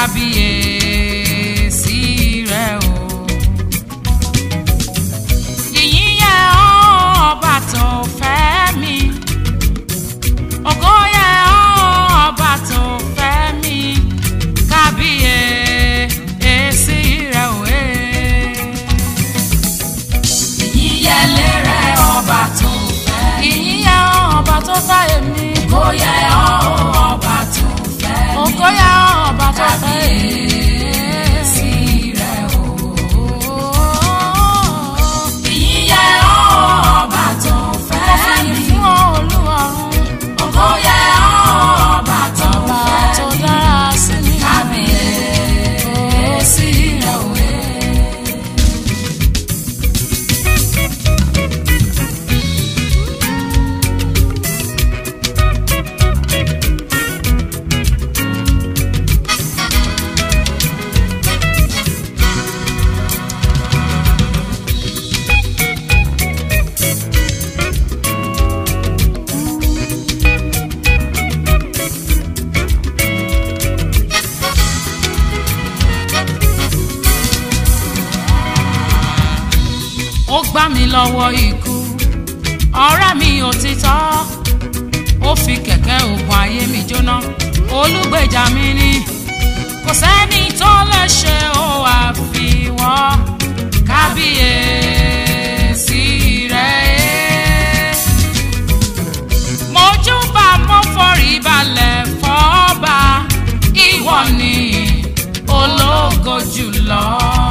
kábíyèsí rẹ o. Ìyìn yẹ ọ́ ọba tó fẹ́ mi. Ògo yẹ ọ́ ọba tó fẹ́ mi. Kábíyèsí rẹ o. Ìyìn yẹ lérè ọba tó fẹ́. Ìyìn yẹ ọ́ ọba tó fẹ́ èmi. Kó yẹ ọ́ ọba tó fẹ́ mi. Ògo yẹ ọ́ ọba tó fẹ́ èmi. Kábíyèsí rẹ o. Ìyìn yẹ ọ́ ọba tó fẹ́ Mo fi mi. fún ọ Olúwarun. Ògo yẹ ọ́ ọba tó Ọba fẹ́ tó mi. dára sí mi. Kábíyèsí rẹ o. ó gbá mi lọ́wọ́ ikú ọ̀rẹ́ mi òtítọ́ ó fi kẹ̀kẹ́ ògùn ayé mi jóná olùgbèjà mi ni kò sẹ́ni tó lè ṣe ó àfiwọ́ kábíyèsí rẹ̀ mojúbà mo forí balẹ̀ fọ́ba ìwọ ni ológo jùlọ.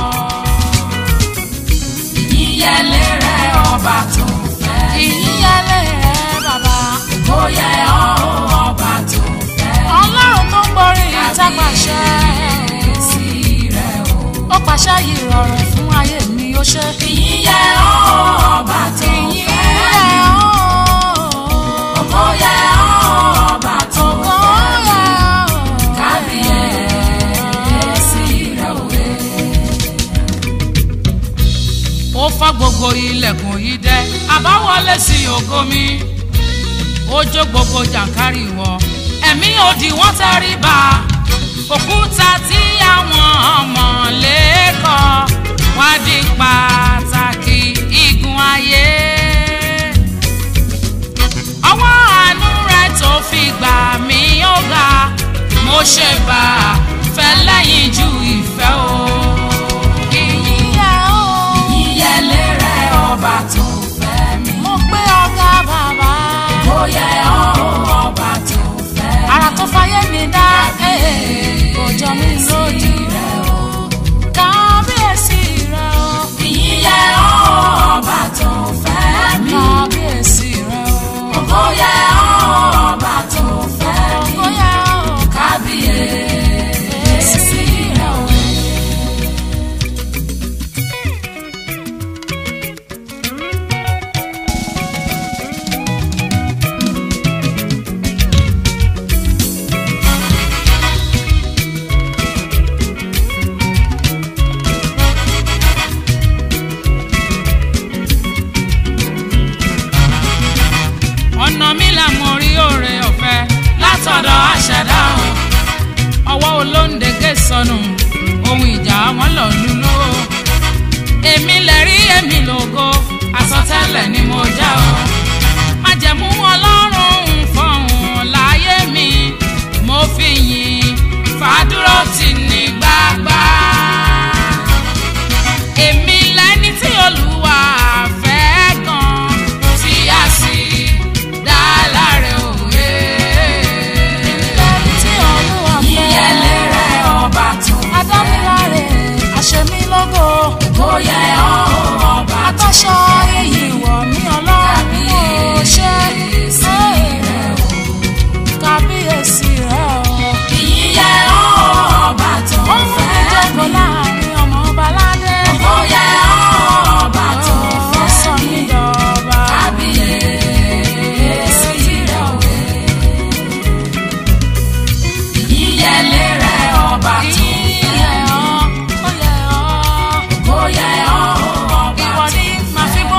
Ìyìn yẹ lérè ọba tó fẹ́ mi. ìyíyálé rẹ bàbá Kó yẹ ọ́ ọba tó fẹ́ mi. ọlọ́run tó ń borí ìtàpàṣẹ Kábíyèsí rẹ o. ó pàṣẹ yìí rọrùn fún ayé mi ó ṣe. Ìyìn yẹ ọ́ ọba tó fẹ́ mi. Ògo yẹ ọ́ ọba tó fẹ́ mi. Kábíyèsí rẹ o. ó fọ́ gbogbo ilẹ̀kùn yìí dẹ́ àbáwọlé sí ògo mi ó jó gbogbo jàǹkárì wọ ẹ̀mí òdì wọ́n tẹrí ba òkúta tí àwọn ọmọ lẹ́kọ̀ọ́ wá di pàtàkì igun ayé ọwọ́ àánú rẹ̀ tó fi gbà mí ó ga mo ṣe bá a fẹ́ lẹ́yìn ju ìfẹ́ o. ìyìn yẹ o. Ìyìn yẹ lérè ọba tó fẹ́ mi. mo gbé ọ̀gá bàbá. Kó yẹ ọ́ ọba tó fẹ́ mi. ara tó fayé mi dá kò jọ mí lójú. kábíyèsí rẹ o. Ìyìn yẹ ọ́ ọba tó fẹ́ mi. kábíyèsí rẹ o. Ògo yẹ ọ́ ọba tó fẹ́ mi. ògo yẹ o. Kábíyèsí rẹ o. ọ̀nà mi là mo rí òre ọ̀fẹ́ látọ̀dọ̀ àṣẹdá o. ọwọ́ olóńdégé sọnù ohun ìjà wọn lọ lulú o. èmi lè rí èmi lògo àsọtẹ́lẹ̀ ni mo já o. májẹ̀mú ọlọ́run ń fọ̀hún láyé mi mo fi yìn fàdúró tì ní gbàgbà. èmi lẹni tí olúwa fẹ́ gan tí a sì dá láre òwe. lẹni tí olúwa Ìyìn yẹ lérè ọba tó fẹ́ mi. adámiláre àṣemílógó Kó yẹ ọ́ ọba tó àtọ́ṣọ iyì wọ̀ mí ọlọ́run ó ṣe Kábíyèsí rẹ o. kábíyèsí rẹ o. Ìyìn yẹ ọ́ ọba tó ó mú mi fẹ́ jókòó mi. láàrin ọmọ baládé. Ògo yẹ ọ́ ọba tó ó sọ fẹ́ mí mi. dọ̀ba. Kábíyèsí rẹ o. Ìyìn yẹ lérè ọba tó fẹ́ Ìyẹ́ mi. ọ́, ó yẹ ọ́. Ògo yẹ ọ́ ọba Ìwọ tó ni màá fi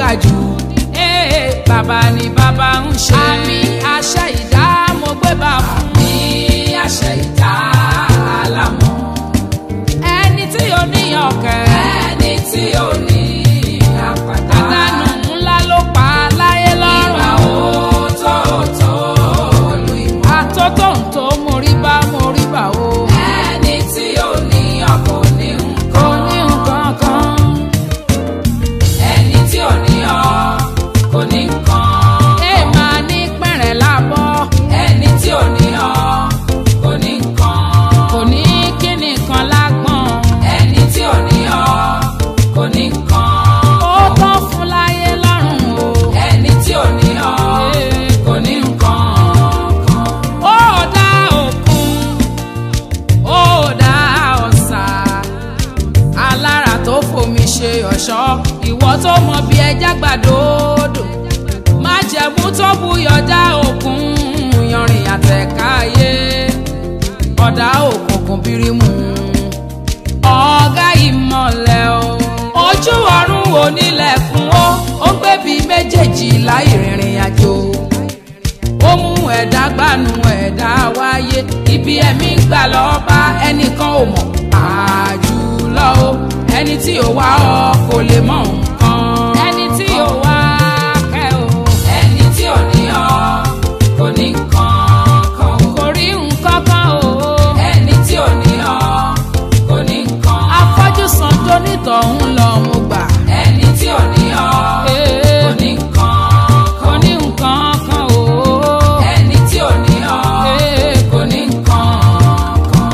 jù ee bàbá ni bàbá ń ṣe àmì àṣẹ ìdá mo gbé bá fún ní àṣẹ ìdá àlámọ̀ ẹni tí ò níyàn kẹ ẹni tí ò ní àpàdá àdánù ńlá ló pa láyé ìwà lọ́rùn òtótó lu ìmọ̀ àtótóǹtó mo rí bá mo rí bá o ẹni tí ò ní ọkọ̀ ní kò nǹkan ní nǹkan kan ẹni tí ò ní ọ kò ní nǹkan ẹ máa ní pẹ̀rẹ̀ lábọ́ ẹni tí ò ní ọ kò ní nǹkan kò ní kíni kan lágbọ̀n ẹni tí ò ní ọ kò ní nǹkan ó tán fún láyé lọ́rùn o. ẹni tí ò ní ọ kò ní nǹkan kan. ó dá òkun ó dá ọ̀sà alára tó fomi ṣe ọ̀ṣọ́ ìwọ tó mọ bí ẹja gbàdódò má jẹ̀mú tó buyọ̀ dá òkun yanrìn àtẹ̀káyé ọ̀dà òkùnkùn bírímù ọ̀gá ìmọ̀lẹ̀ o ojú ọ̀run onílẹ̀kùn ó ó ń gbébi méjèèjì láì rìnrìn àjò ó mú ẹ̀dá gbanú ẹ̀dá wáyé ibi ẹ̀mí ń gbà lọ́ọ́ bá ẹnìkan ò mọ̀ àjùlọ o ẹni tí ò wá ọ kò lè mọ nǹkan ẹni tí ò wá kẹ́ o ẹni tí ò ní ọ kò ní nǹkan kan. kò rí nǹkan kan o ẹni tí ò ní ọ kò ní nǹkan. afọ́jú san tó nítọ̀hún lọ mo gbà ẹni tí ò ní ọ Ee, kò ní nǹkan kò kan. ní nǹkan kan o ẹni tí ò ní ọ Ee, kò ní nǹkan kan.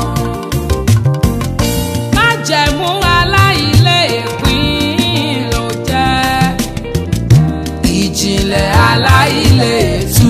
májẹ̀mú aláìlé ìpín ló jẹ́ ìjìnlẹ̀ aláìlé tú.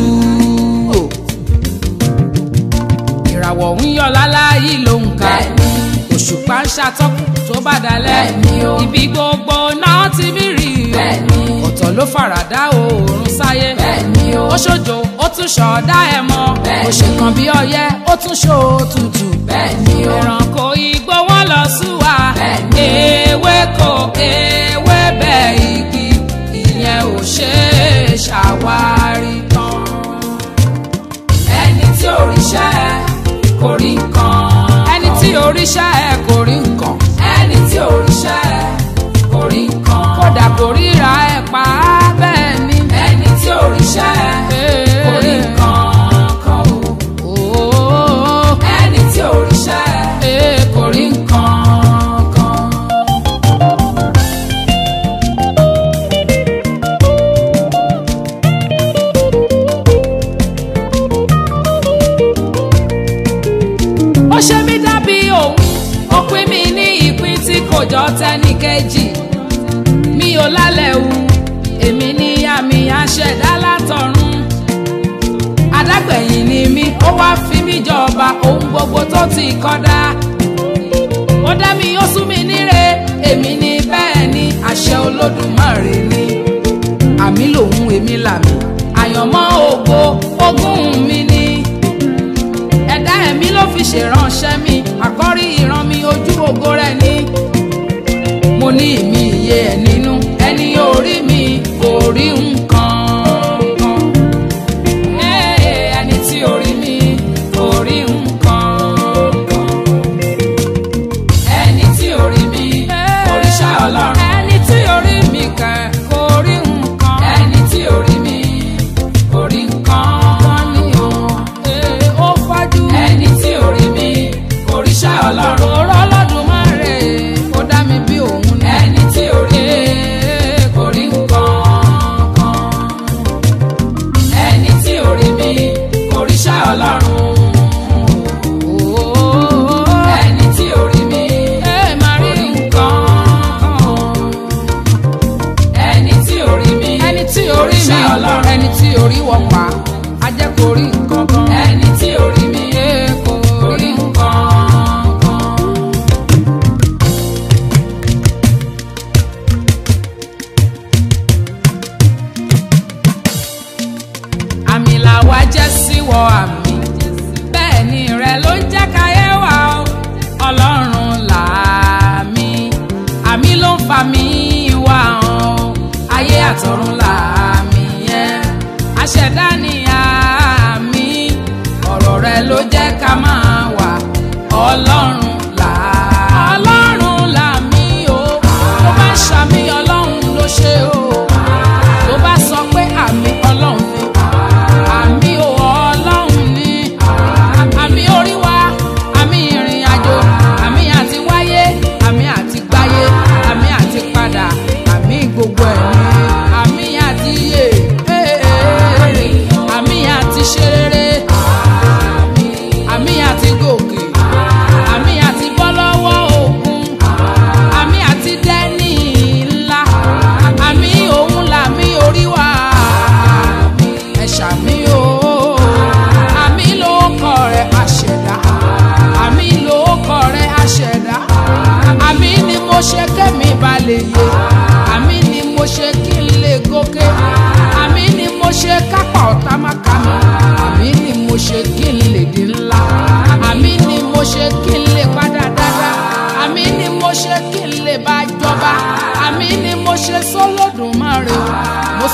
ìràwọ̀ ń yọ láláyé ló ń ka Bẹ́ẹ̀ni. òṣùpá ń ṣàtọ́kùn tó bá dalẹ̀ Bẹ́ẹ̀ni o. ibi gbogbo náà ti mí rí o Bẹ́ẹ̀ni. ọ̀tọ̀ ló faradà oòrùn sáyé Bẹ́ẹ̀ni o. ó ṣojo ó tún ṣọ̀ọ́dá ẹ̀ mọ́ Bẹ́ẹ̀ni. ó ṣe kan bí ọyẹ́ ó tún ṣòtútù Bẹ́ẹ̀ni o. ẹranko igbó wọn lọ súwa Bẹ́ẹ̀ni. ewéko ewébẹ̀ igi ìyẹn ò ṣe é ṣàwárí tán. ẹni tí ò ríṣẹ́ kò rí nǹkan. ẹni tí oríṣà ẹ kò rí nǹkan ẹni tí ò ríṣẹ́ kò rí nǹkan. kódà kò ríra ẹ pa á bẹ́ẹ̀ ni. ẹni tí ò ríṣẹ́ kò rí nǹkan kan o. Ooo, ẹni tí ò ríṣẹ́ ee, kò rí nǹkan kan. ó ṣe mí dàbí òun ó pín mi ní ìpín tí kò jọ tẹ́nì kejì mi ò lálẹ́ wu èmi ní àmì àṣẹ̀dá látọ̀run adágbẹ̀yìn ni mí ó wá fi mí jọba ohun gbogbo tó ti kọ́dá ó dá mi ó sún mi níre èmi ní bẹ́ẹ̀ ni àṣẹ olódùmarè ni àmì lòun èmi làmì àyànmọ́ ògo ogún mi ni ẹ̀dá ẹ̀mí ló fi ṣèránṣẹ́ mi àkọ́rí ìran mi ojú ògo rẹ̀ ni mo ní ìmí iye ẹ̀ nínú ẹni orí mi kò rí nǹkan kan Ee, ẹni tí orí mi kò rí nǹkan kan ẹni tí ò rí mi òrìṣà ọlọ́run. ẹni tí orí mi kẹ kò rí nǹkan ẹni tí ò rí mi kò rí nǹkan. kan ni o Ee, ó fájú ẹni tí ò rí mi òrìṣà ọlọ́run. òró lọ́dúnmáre ó dá mi bí òun ni ẹni tí ò rí mi Ee, kò rí nǹkan kan.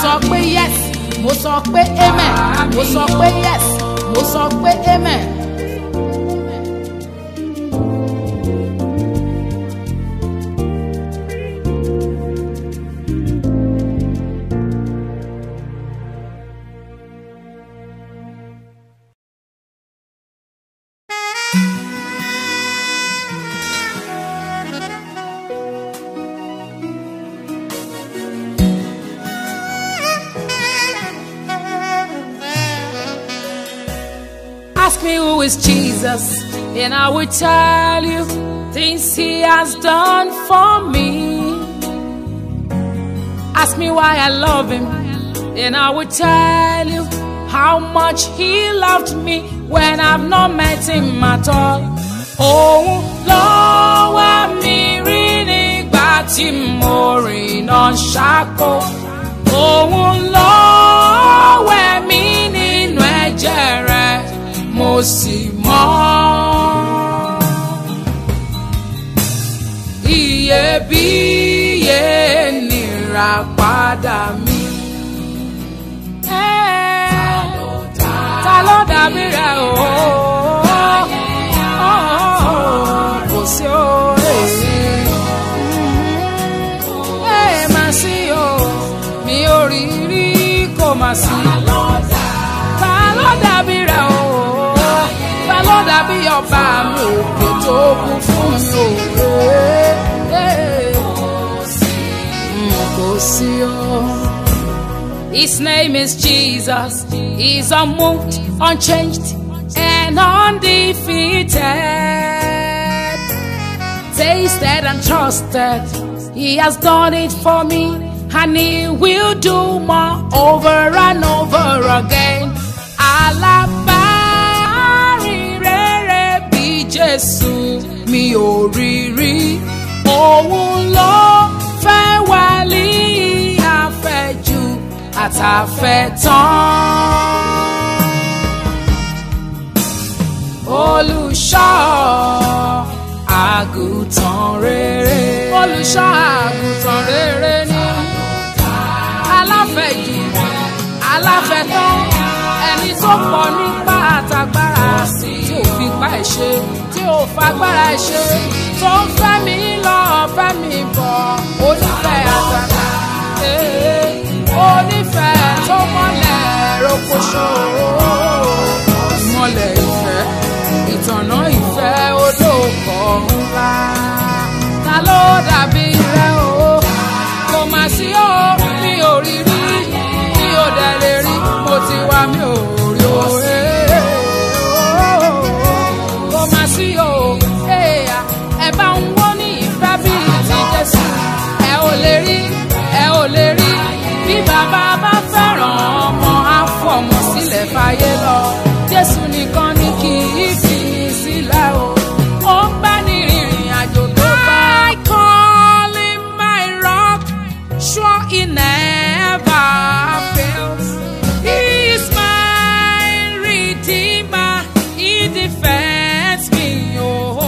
sọ pé yes mo sọ pé amen mo sọ pé yes mo sọ pé amen. Ask me who is Jesus, and I will tell you things he has done for me. Ask me why I love him, and I will tell you how much he loved me when I've not met him at all. Òun ló wá mi rí nígbà tí mo rìnà ṣáko. Òun ló wẹ̀ mí nínú ẹ̀jẹ̀ rẹ̀ mo sì mọ́. Iyebíye nira padà mi. Ta ló dàbí rẹ̀ o? Kò sí o. Ẹ máa sí o, mi ò rí rí kò máa sí. Ta ló dàbí rẹ̀ o? Ta ló dàbí ọba mi òkè tó kún fún mi o? Kò sí o. His name is Jesus. He's unmoved, unchanged, and undefeated. Tasted and trusted. He has done it for me, and he will do more over and over again. Alábàárìn rere bí Jésù mi ò rí rí. Òun ló fẹ́ wálé àfẹ́jù àtàfẹ́tán. Olùṣọ́ àgùntàn rere. Olùṣọ́ àgùntàn rere ni. Aláfẹ̀jù, aláfẹ̀tán, ẹni tó pọ̀ nípa àtàgbára tí ò fi pa ẹ̀ ṣe, tí ò fagbára ẹ̀ ṣe, tó ń fẹ́ mi lọ, fẹ́ mi bọ̀, onífẹ́ àtàtà. Onífẹ́ tó mọ́lẹ̀ rokoṣo. Ìmọ̀lẹ̀ ìfẹ́, ìtànà ìfẹ́ olóòkọ̀ ńlá. Ta ló dàbí rẹ o? Kò mà sí o, mi ò rí rí, mi ò dẹ̀ lè rí, mo ti wá mi ò rí o. Kò mà sí o, ẹ bá ń wọ́n ní ìfẹ́ bíi ti Jésù. Ẹ ò lè rí, ẹ ò lè rí, bí bàbá bá fẹ́ràn ọmọ á fọmọ sílẹ̀ fàyè lọ. Jésù nìkan ni kì í fi ní sílẹ̀ o. Ó ń bá ní rìnrìn àjò tó bá. I call him my rock, sure he never fails. He is my redeemer, he defends me. Oh,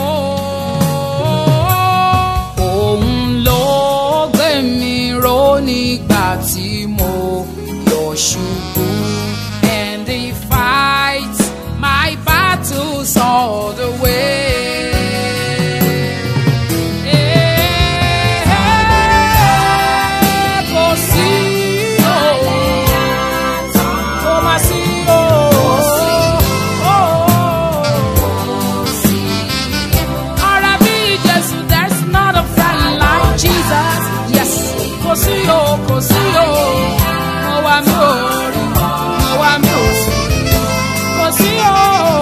òun ló gbé mi ró nígbà tí mo yọ̀ ṣubú. And he fights my battles all the way. Eh, kò sí o, kò má sí o, ọ̀rẹ́ bí Jésù, there's not a friend like Jesus. Yes, kò sí o, kò sí o, mo wá mi ò rí, mo wá mi ò rí, kò sí o.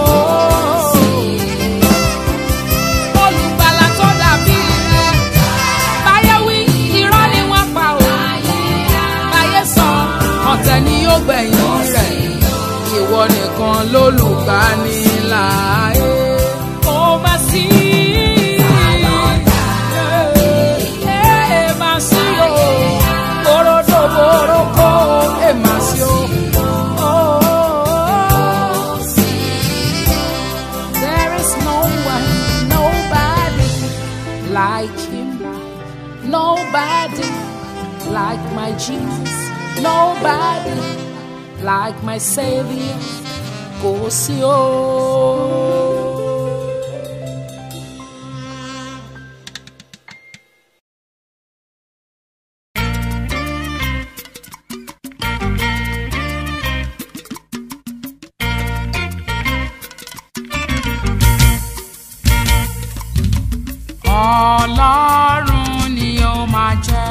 Olùgbàlà tó dàbí rẹ̀, báyé wí, irọ́ ni wọ́n pa o. Báyé sọ, ọ̀tẹ̀ ni yóò gbẹ̀yìn rẹ̀. Ìwọ nìkan lólùgbàníláyé. Ó máa sí. Ẹ máa sí o. Borodo boroko, ẹ máa sí o. Oh, There is no one, nobody like him. Nobody like my Jesus. nobody like my saviour kò sí o. ọlọ́run ni ó máa jẹ́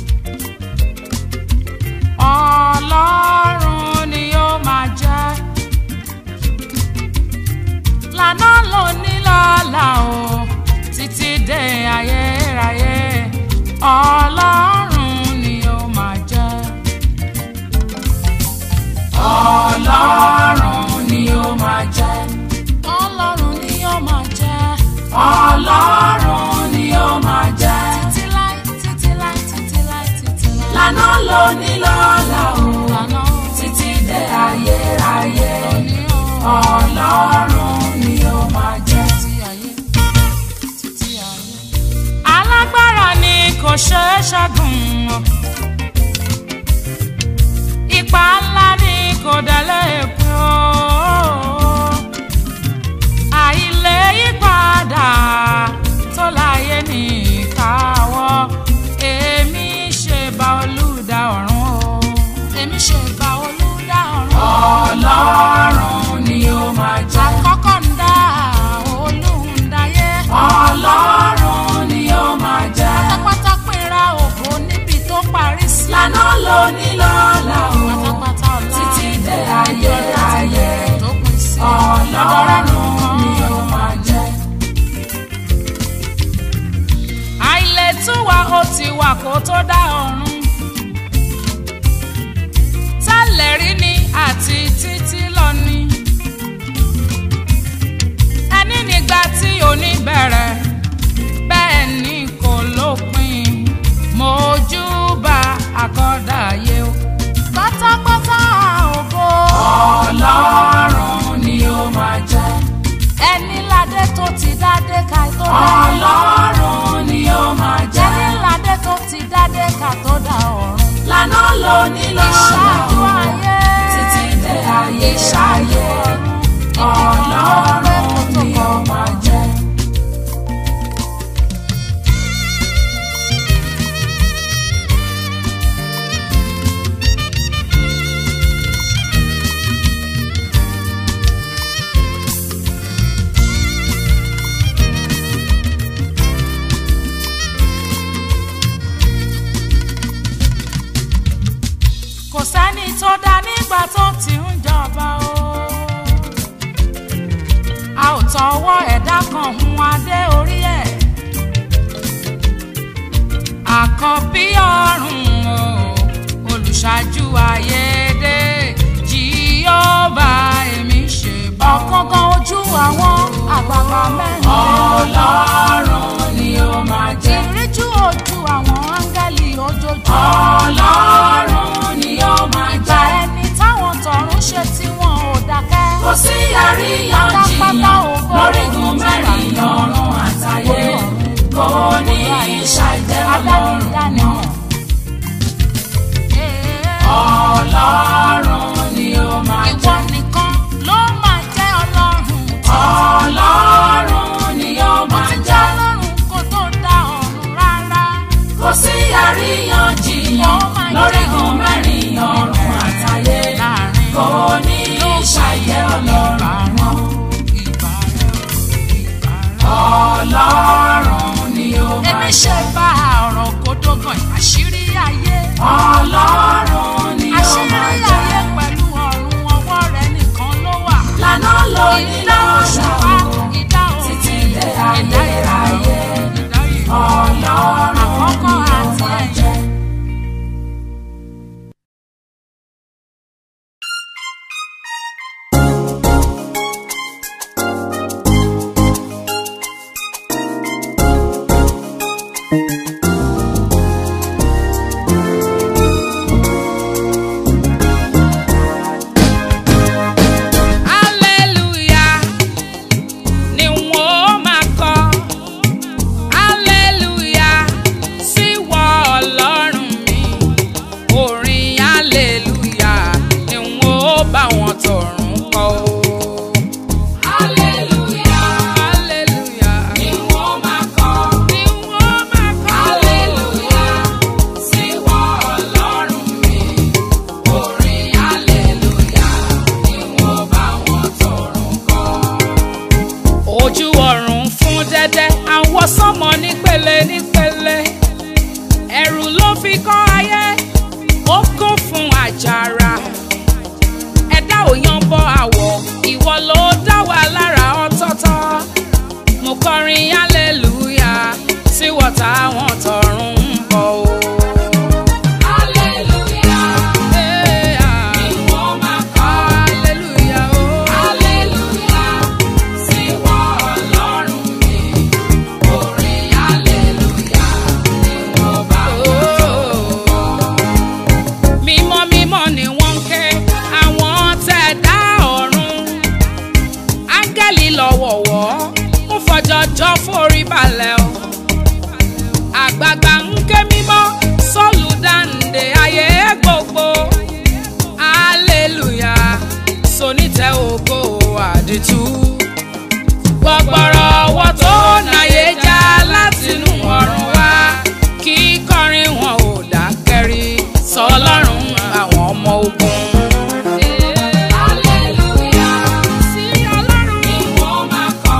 ọlọ́run ni ó máa jẹ́ lànà lóní lọ́la o títí dé ayérayé ọlọ́run ni ó máa jẹ́ ọlọ́run ni ó máa jẹ́ ọlọ́run ni ó máa jẹ́ ọlọ́run ni ó máa jẹ́ títí láì títí láì títí láì títí láì lànà lóní lọ́la o lànà o títí dé ayérayé ọlọ́run ni ó máa jẹ́ títí ayé títí ayé. alágbára ni kò ṣeé ṣẹ́gun o ipa ńlá ni kò délé pé o àìlè yípadà tó láyé ní ìkáwọ́ èmi ṣe bá olùdá ọ̀run o èmi ṣe bá olùdá ọ̀run. ọlọ́run ni ó máa jẹ́. àkọ́kọ́ ń dá olùdáyé. ọlọ́run ni ó máa jẹ́. pátápátá pínra ògo níbi tó parí sí. lànà lóní lọ́la o. pátápátá ọ̀la títí dé ayérayé. tó pín sí. ọlọ́run ni ó máa jẹ́. àìlètúwà ó ti wà kó tó dá ọ̀run tẹ́lẹ̀ rí ni àti títí lọ ni ẹni nígbà tí òní bẹ̀rẹ̀ bẹ́ẹ̀ ni kò lópin mojúbà àkọ́dàyé o pátápátá ògo ọlọ́run ni ó máa jẹ́ ẹni ládé tó ti dádé ká tó dá ọlọ́run ni ó máa jẹ́ ẹni ládé tó ti dádé ká tó dá ọ̀run lànà lóní lọ́la o títí dé ayé ṣáyé ọlọ́run ni ó máa jẹ́. kò sẹ́ni tó dá nígbà tó ti ń jọba o. a ò tọwọ́ ẹ̀dá kan hun adé orí ẹ̀. àkọ́bí ọ̀run o olùṣáájú ayédè jíọ́bà èmi ṣe bọ́. ọ̀kánkán ojú àwọn àgbààgbà mẹ́rin. ọlọ́run ni ó máa jẹ́. ìríjú ojú àwọn áńgẹ́lì ojoojúmọ́. ọlọ́run ni ó máa jẹ́. ìgbà ẹni táwọn tọ̀run ṣe tí wọn ò dákẹ́. kò sí àríyànjiyàn lórígun mẹ́rin ọ̀run àtayé kò ní ìṣàjẹ́ ọlọ́run náà. ọlọ́run ni ó máa jẹ́. ìwọ nìkan ló máa jẹ́ ọlọ́run. ọlọ́run ni ó máa jẹ́. ọlọ́run kò tó dá ọ̀run rárá. kò sí àríyànjiyàn lórígun mẹ́rin ọ̀run àtayé kò ní ìṣàjẹ́ ọlọ́run náà. ọlọ́run ni ó máa jẹ́. èmi ṣe bá ọ̀rọ̀ kódógàn àṣírí ayé. ọlọ́run ni ó máa jẹ́. àṣírí ayé pẹ̀lú ọ̀run ọwọ́ rẹ̀ nìkan ló wà. lànà ló ní lọ́ṣà o títí dé ayérayé ọlọ́run àkọ́kọ́ àti ẹ̀jẹ̀. ọ̀run fún dẹ́dẹ́ àwọn sọ́mọ nípele nípele ẹ̀rù ló fi kọ́ ayé ó kún fún àjàrà ẹ̀dá ò yan bọ àwọ̀ ìwọ ló dá wa lára ọ̀tọ̀ọ̀tọ̀ mo kọrin hallelujah sí wọ́tá àwọn tọ̀run ń bọ̀ o. Hallelujah. Hey, ah. Ni wọ́n máa kọ́. Hallelujah, oh. Hallelujah. Sí wọ Ọlọ́run mi. Orin hallelujah ni wọ́n bá mímọ́ mímọ́ ni wọ́n ń ké àwọn tẹ̀ dá ọ̀run áńgẹ́lì lọ́wọ̀wọ́ ń fọjọ́jọ́ forí balẹ̀ o àgbààgbà ń ké mímọ́ sọ́ọ̀lù dáǹdè ayé gbogbo hallelujah sonítẹ̀ ògo àdìtú gbọgbọrọ ọwọ́ tó náyé já látinú ọ̀run wá kí kọrin wọn ò dákẹ́rí sọlọ́run àwọn ọmọ ogun. Hallelujah. sí ọlọ́run Ni wọ́n máa kọ́.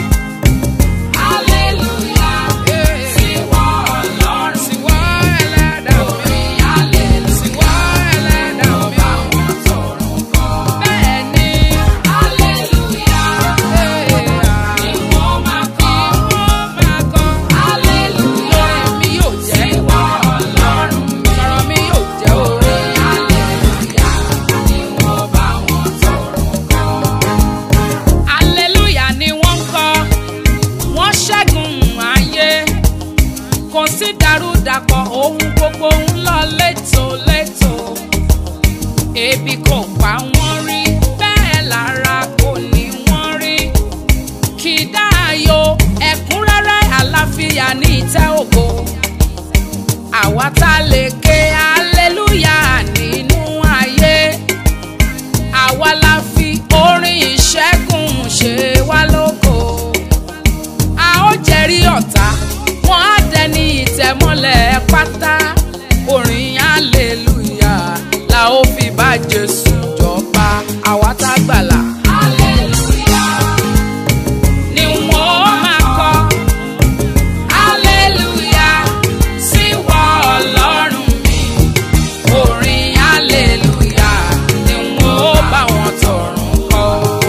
Hallelujah. Sí wọ Ọlọ́run sí wọ́ ẹlẹ́dàá mi Orin hallelujah sí wọ́ ẹlẹ́dàá ló mi. bá wọn tọrùn kọ́. bẹ́ẹ̀ ni Hallelujah. Ni wọ́n máa kọ́. wọ́n máa kọ́ Hallelujah. lórí mi yóò jẹ́ Sí wọ Ọlọ́run mi. sọ̀rọ̀ mi yóò jẹ́ orí. Orin hallelujah ni wọ́n bá wọn tọrùn kọ́. Aleluya ni wọ́n ń kọ́, wọ́n ṣẹ́gun ayé. Kò sí dàrúdàpọ̀ ohun gbogbo ń lọ létòlétò. Ebi kò pa wọ́n rí, bẹ́ẹ̀ lára kò ní wọ́n rí. Kì í dáàyò ẹ̀kúnrẹ́rẹ́ àlàáfíà ní ìtẹ́ ògo. Àwa tá lè ké aleluya nínú ayé àwa la fi orin ìṣẹ́gun ṣe wá lógo. a ó jẹ́rìí ọ̀tá wọ́n á dẹni ìtẹ̀mọ́lẹ̀ pátá orin hallelujah la ó fi bá jésù jọba àwa tá gbàlà. Hallelujah. ni wọ́n máa kọ́ hallelujah sí wọ ọlọ́run mi orin hallelujah ni wọ́n bá wọn tọrùn kọ́.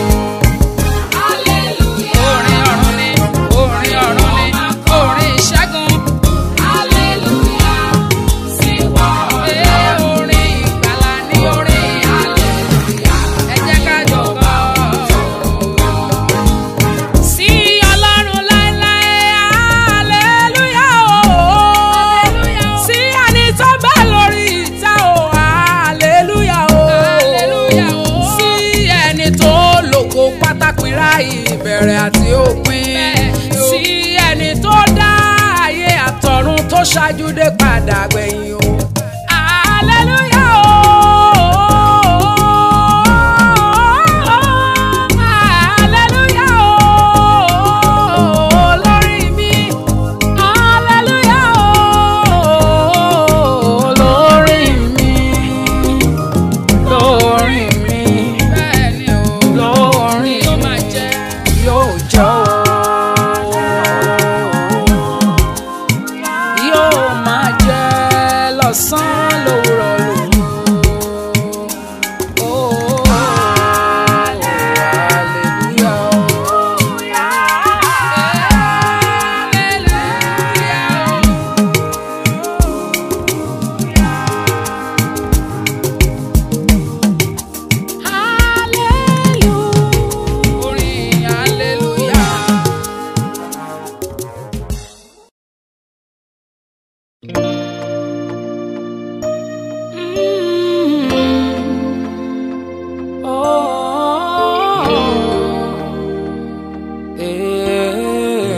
Hallelujah. orin ọ̀run ni orin ọ̀run ni orin ìṣẹ́gun Hallelujah. Sí wọ ee Ọlọ́run. orin ìgbàlà ni orin Hallelujah. ẹ jẹ́ ká jọ kọ́. sí ọlọ́run láéláé hallelujah o sí ẹni tó bẹ́ lórí ìtẹ́ o hallelujah o sí ẹni tó lògo pátápínra ìbẹ̀rẹ̀ àti òpin sí ẹni tó dá ayé àtọ̀run tó ṣáájú dé padà gbẹ̀yìn o hallelujah o. Hallelujah o, lórí mi. Hallelujah o, lórí mi. Lórí mi. Bẹ́ẹ̀ni o, lórí mi. Yóò máa jẹ́. Yóò jẹ́ o. Yóò máa jẹ́ lọ́sàn-án lówùrọ̀ lòun. Oh, hallelujah. Hallelujah. Orin hallelujah. Mm. Oh, eh.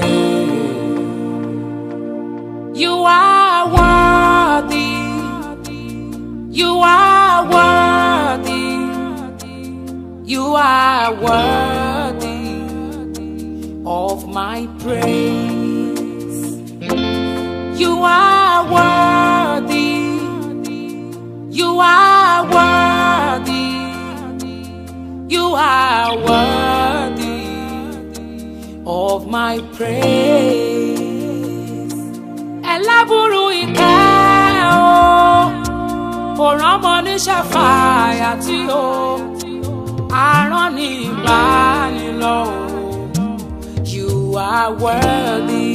You are worthy. You are worthy. You are worthy of my praise. You are worthy. You are worthy. You are worthy of my praise. ẹlẹ́bùrú ìkẹ́ o kò rọ́mọ níṣẹ́ fàyà tí o arán ní ìbánilọ́ o you are worthy.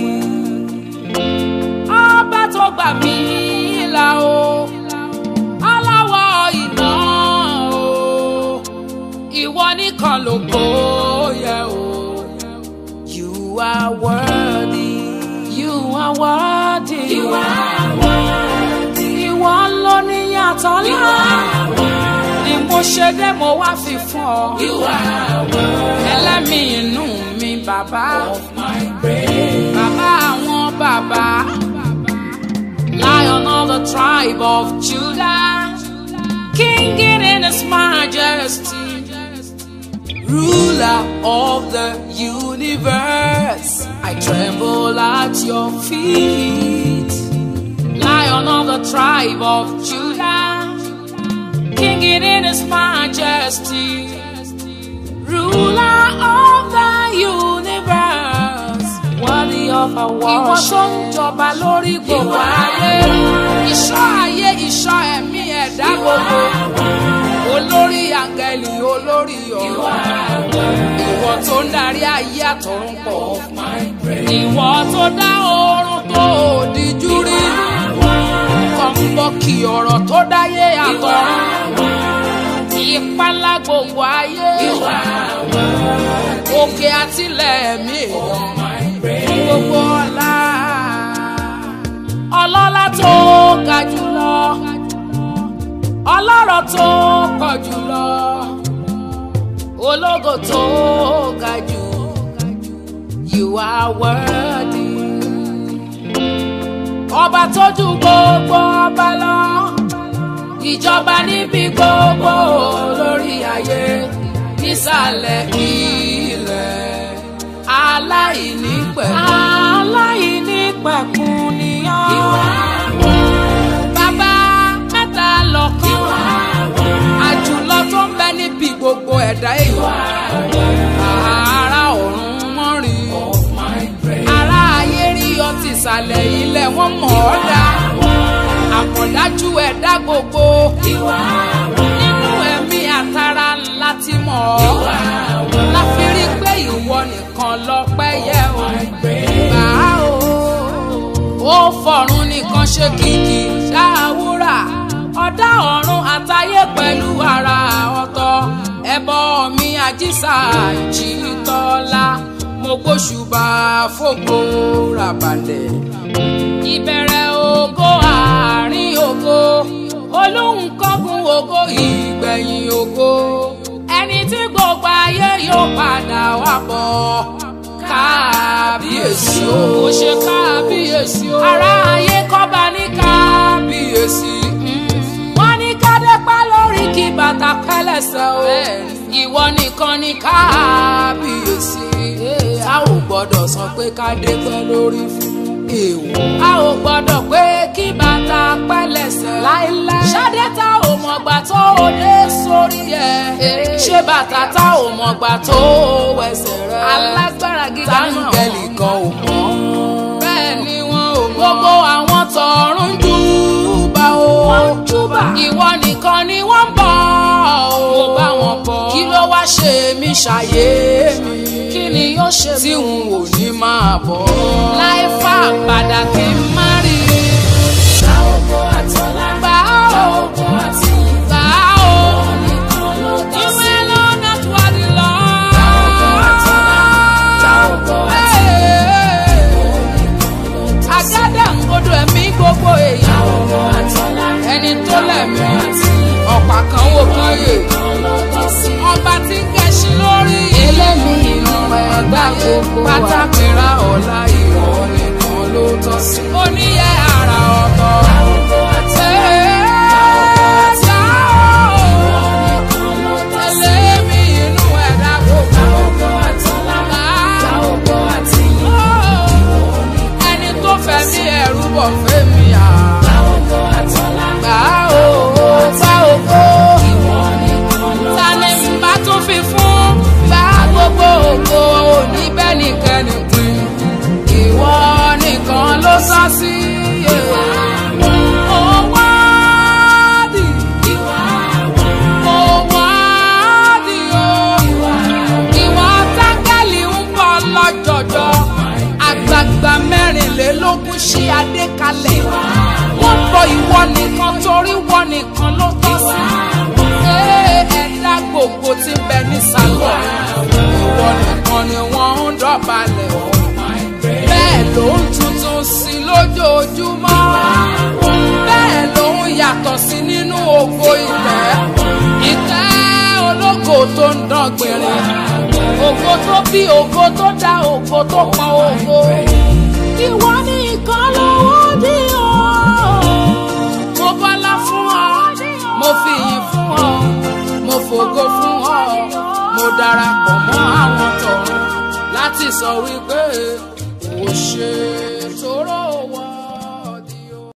ọba tó gbà mí là o aláwọ̀ iná o ìwọ nìkan ló kó yẹ o you are worthy. you are worthy. You are worthy. ìwọ ló ní yàtọ̀ You lá are worthy. ni mo ṣe dé mo wá fi fún ọ. You are worthy ẹlẹ́mìí inú mi bàbá. of my praise. Bàbá àwọn bàbá. Lion of the tribe of Judah. King in his majesty. Ruler of the universe. I tremble at your feet. Lion of the tribe of Judah. King in his majesty. Ruler of the universe. Worthy of our worship. Ìwọ tó ń jọba lórí gbogbo ayé. Ìṣọ́ ayé ìṣọ́ ẹ̀mí ẹ̀dá gbogbo. Olórí àgẹ̀lì olórí ọ̀rọ̀. Ìwọ tó ń darí ayé àtọ̀run pọ̀. Ìwọ tó dá oorun tó òdìjú rí. Kọ̀ǹbọ̀kì ọ̀rọ̀ tó dáyé àtọ̀run. Ìpalá gbogbo ayé. Òkè àtìlẹ̀ ẹ̀mí èèyàn gbogbo ọlá ọlọ́lá tó ga jùlọ ọlọ́rọ̀ tó pọ̀ jùlọ ológo tó ga jù you are worthy ọba tó ju gbogbo ọba lọ ìjọba níbi gbogbo lórí ayé nísàlẹ̀ ilẹ̀ aláìní pẹ̀kun. aláìní pẹ̀kun ni ọ́. bàbá mẹ́ta lọ́kàn. àjùlọ tó ń bẹ níbi gbogbo ẹ̀dá èèyàn. ara ọ̀run wọ́n rí. ara ayé rí ọ ti ìsàlẹ̀ ilẹ̀ wọ́n mọ̀ ọ́ dá. àmọ̀dájú ẹ̀dá gbogbo. nínú ẹ̀mí àtàrà ńlá ti mọ̀ ọ́. láfi rí pé ìwọ nìkan lọ́pẹ́ yẹ o. gbà á o. ó fọ̀run nìkan ṣe kìkì ṣáàwúrà. ọ̀dá ọ̀run àtayé pẹ̀lú ara ọ̀tọ̀. ẹbọ mi àjíṣà ìjìtọ́lá. mo gbóṣùbà fògo ràbàlẹ̀. ìbẹ̀rẹ̀ ògo àárín ògo. olóhùn kọ́gun ògo ìgbẹ̀yìn ògo. ẹni tí gbogbo ayé yóò padà wá bọ̀. kábíyèsí o. ó ṣe kábíyèsí o. ará ayé kọ́ba ní kábíyèsí. wọ́n ní kádẹ́pá lórí kí bàtà pẹ́lẹ́sẹ̀ o. ìwọ nìkan ní kábíyèsí. a ò gbọ́dọ̀ sọ pé kádẹ́pẹ́ lórí fún èèwọ̀. a ò gbọ́dọ̀ pé kí bàtà pẹ́lẹ́sẹ̀. láíláí. ṣadé tá ò mọ̀gbà tó o dé sórí ẹ̀. ṣé bàtà tá ò mọ̀gbà tó o wẹsẹ̀ rẹ̀. alágbára gíga náà. táǹgẹ̀lì kan ò mọ̀. bẹ́ẹ̀ ni wọn ò mọ̀. gbogbo àwọn tọ̀run júbà o. wọ́n júbà. ìwọ nìkan ni wọ́n ń bọ̀ o. mo bá wọn bọ̀. kí ló wá ṣe mí ṣàyé mi. kí ni yóò ṣe tí n ò ní máa bọ̀. láì fà padà kí n má rí i. Gba ògo àtọ́lá. gbà Gba ó ògo àti ìyìn. gbà ó. Nìkan ló tọ́ sí. ìwé lọ́nà tó wà ní lọ. Gba ògo àtọ́lá. Gba ògo àti àgádà ń gbọdọ̀ ẹ̀mí gbogbo Gba èèyàn. ògo àtọ́lá. ẹni tó lẹ̀mí àti ìyìn. ọ̀pá kan wò kan yè. Nìkan ló tọ́ sí. ọba tí ń kẹ́sí lórí. elémi inú ẹ̀dá gbogbo pátákìrá ọ̀la ìwọ nìkan ló tọ́ sí. oníyẹ àrà ọ̀tọ̀. Gba ògo àtọ́lá. Nìkan ló tọ́ sí. Elémi inú ẹ̀dá Gba gbogbo. ògo àtọ́lá. Gba ògo àti ìyìn. ẹni tó fẹ́ ní ẹ̀rú bọ̀ fẹ́ mi à. Gba ògo àtọ́lá. gbà ó gbà ògo. Ìwọ nìkan ló ta tọ́ ni sí. n bá tún fi fún gbà gbogbo ògo òní bẹ́ẹ̀ nìkan nìpín. sí. Ó wádìí, ó wádìí o. Ìwọ tángẹ́lì ń bọ̀ lọ́jọ̀jọ́. Àgbààgbà mẹ́rìnlélógún ṣí adé kalẹ̀. Wọ́n bọ ìwọ nìkan torí wọ́n nìkan ló tọ́ sí. Ee, Ẹ̀dá gbogbo ti bẹ nísàlọ̀. Ìwọ nìkan ni wọ́n ń dọ̀bálẹ̀ o. Bẹ́ẹ̀ ló ń tuntun sí lójoojúmọ́. Bẹ́ẹ̀ ló ń yàtọ̀ sí nínú ògo ìtẹ́. Ìtẹ́ ológo tó ń dán gbìnrín. Ògo tó bí ògo tó dá ògo tó pọn ògo. Ìwọ ní ìkan lọ́wọ́ dí o. Mo bọ́lá fún ọ, mo fi ìyìn fún ọ, mo fògo fún ọ, mo darapọ̀ mọ́ àwọn tọ̀run láti sọ wípé.